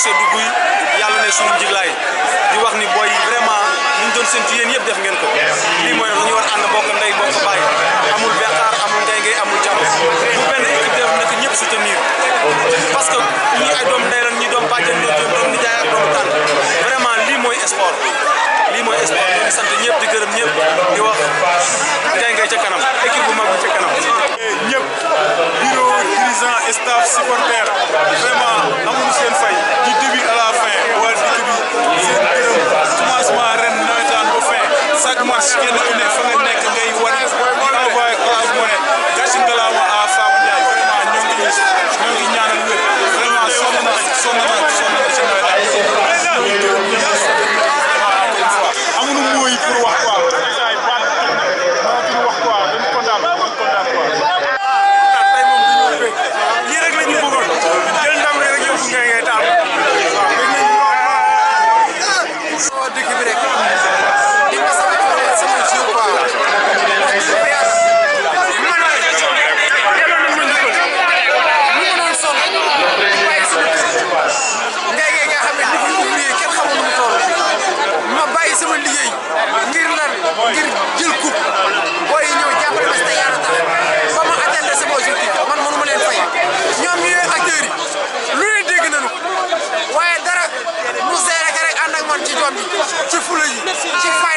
seddu guy yàlla ne suñu njiglaay di wax ni booy vraiment liñ doon séntu yéen yëpp def ngeen ko lii mooy nag dañu war ànd bokk ndey bokk baay amul benqaar amul ngay ngay amul jàmm bu benn équipe def nag ñëpp soutenir parce que ñii ay doom ndey lan ñii doom bàjjen ñii doom doom nijaay ak doomu tànn vraiment lii mooy sport lii mooy sport ñu ngi sant ñëpp di gërëm ñëpp di wax ngay ngay ca kanam équipe bu mag bi ca kanam ñëpp bureau dirigeant staff supporter vraiment amuñu seen fay du début à la fin waa dëkk bi seen gërëm commencement ren nawetaan ba fin chaque match kenn ku ne fa nga nekk ngay wane di envoyé Orange Money gàcce ngalaama à Fapal Ndiaye vraiment ñoo ngi ñoo ngi ñaanal wér vraiment sonn na sonn na sonn na ci nawetaan ñoo ngi gërëm ñëpp vraiment encore une fois amuñu mooy pour wax quoi wax quoi dañ kontaan dañ kontaan quoi. tey moom du ñu bëgg lii rek la ñu bëggoon jël ndam rek yóbbu ngay ngay taal waaw bëgg nañu waa dëkk bi rek di ma sama sama sama jiw quoi wax dëgg fa yàlla man la yàlla nañ ma njukkal lu ma doon sonn waaye sama kër ngay ngay nga xam ne dafa ouvrier kenn xamul nu mu toll ma bàyyi sama liggéey ngir lan ngir jël coupe booy yi ñëw jàppale ma si te yàlla tax ba ma atteindre sama objectif man mënu ma leen fay ñoom ñu ñooy acteurs yi lu ne dégg nañu ko waaye dara mu seere ka rek ànd ak man ci jom bi ci fula yi ci fay